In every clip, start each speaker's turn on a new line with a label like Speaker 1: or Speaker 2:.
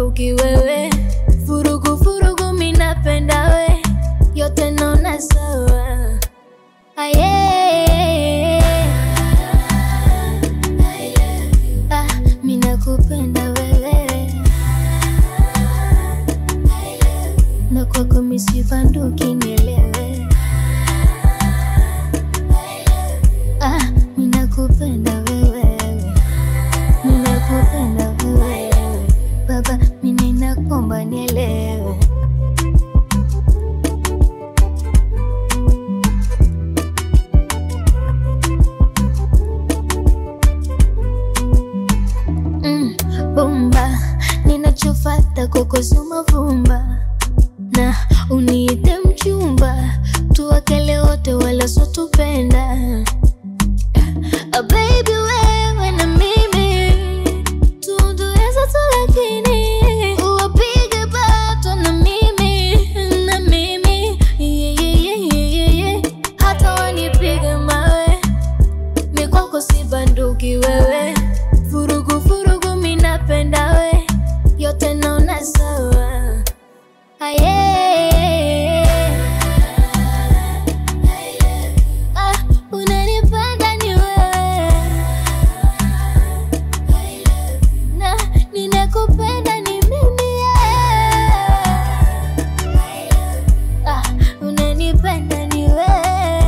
Speaker 1: sibanduki wewe, furugu furugu minapenda we, yote naona sawa. Aye. Ah, minakupenda wewe na kwako misibanduki nielewe. Ah, minakupenda wewe, minakupenda wewe baba, mimi nakomba nielewe. Mm, bomba ninachofata kwako sio mavumba na uniite mchumba tuwakele wote wala sotupenda Ah, baby wewe na mimi tundueza tu lakini uwapige bato na mimi na mimi yeah, yeah, yeah, yeah, yeah. hata wanipige mawe mi kwako si banduki wewe furugu furugu minapenda we yote naona sawa aye ah, unanipenda ni wewe na ninakupenda ni mimi yeah. ah, unanipenda ni wewe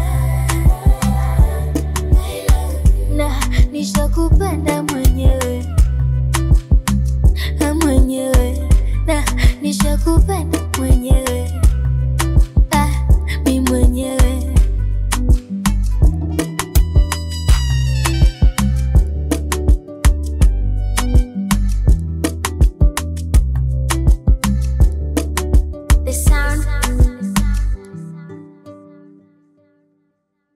Speaker 1: na nishakupenda mwenyewe Ah, mwenyewe na nishakupenda mwenyewe